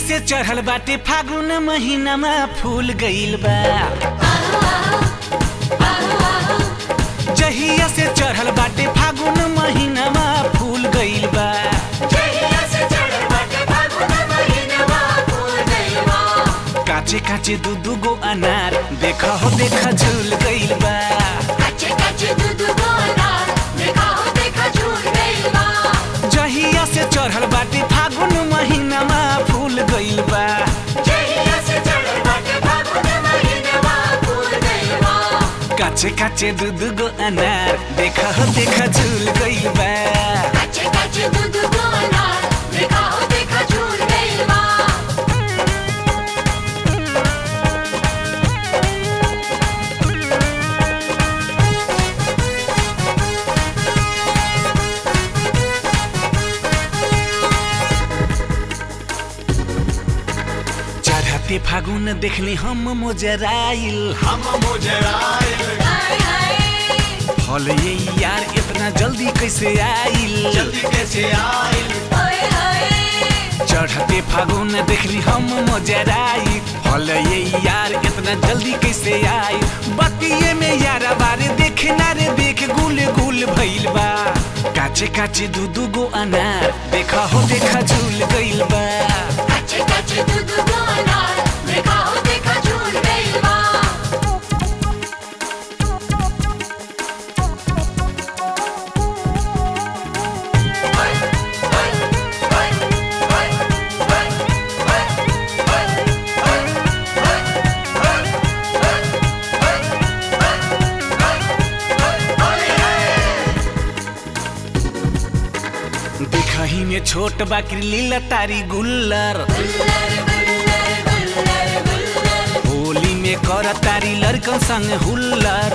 से चढ़ल बाटे फागुन महीनामा फूल गइल बा जहिया से चढ़ल बाटे फागुन महीनामा फूल गइल बा काचे काचे दू दू गो अनार देखा हो देखा झूल गइल बा जहिया से चढ़ल बाटे फागुन महीनामा फूल गइल बा काचे काचे दू दू गो अनार देखा हो देखा झूल गइल बा चढ़ते फागुन देखली हम मोजराइल हम मुजराइल फल ये यार इतना जल्दी कैसे आइल जल्दी कैसे आइल चढ़ते फागुन देखली हम मोजराई फल ये यार इतना जल्दी कैसे आई बतिये में यार बारे देखे ना रे देख गुल गुल भइल बा काचे काचे दू दू गो अनार देखा हो देखा झूल गइल बा देखही में छोट बाकरी लीला तारी गुल्लर होली में कर तारी लड़कन संग हुल्लर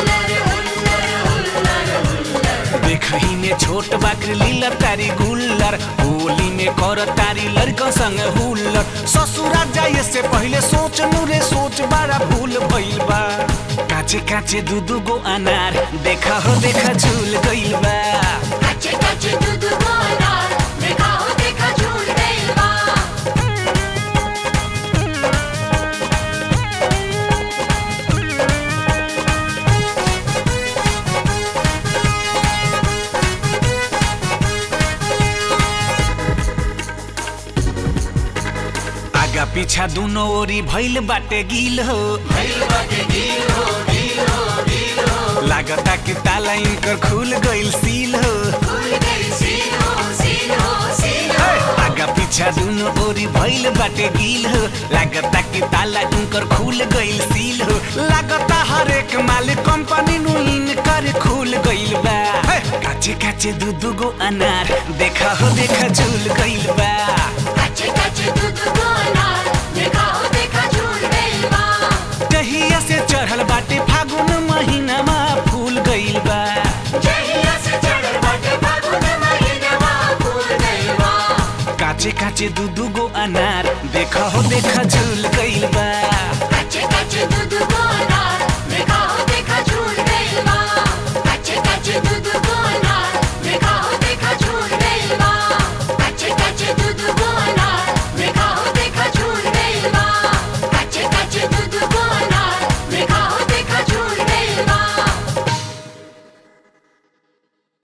देखही में छोट बाकरी लीला तारी गुल्लर होली में कर तारी लड़कन संग हुल्लर ससुरा जाए से पहले सोच रे सोच बड़ा भूल भइल बा काचे काचे दू दू गो अनार देखा हो देखा झूल गइल बा आगा पीछा दुनो ओरी भइल बाटे गिल हो लागता कि ताला इनकर खुल गइल सील हो आगा पीछा दुनो ओरी भइल बाटे गिल हो लागता कि ताला इनकर खुल गइल सील हो लागता हर एक माल कंपनी नु इनकर खुल गइल बा हे, काचे काचे दू दू गो अनार देखा हो देखा झूल गइल बा दहिया से चढ़ल बाटे फागुन महीनामा फूल गइल बा काचे काचे दू दू गो अनार देखा हो देखा झूल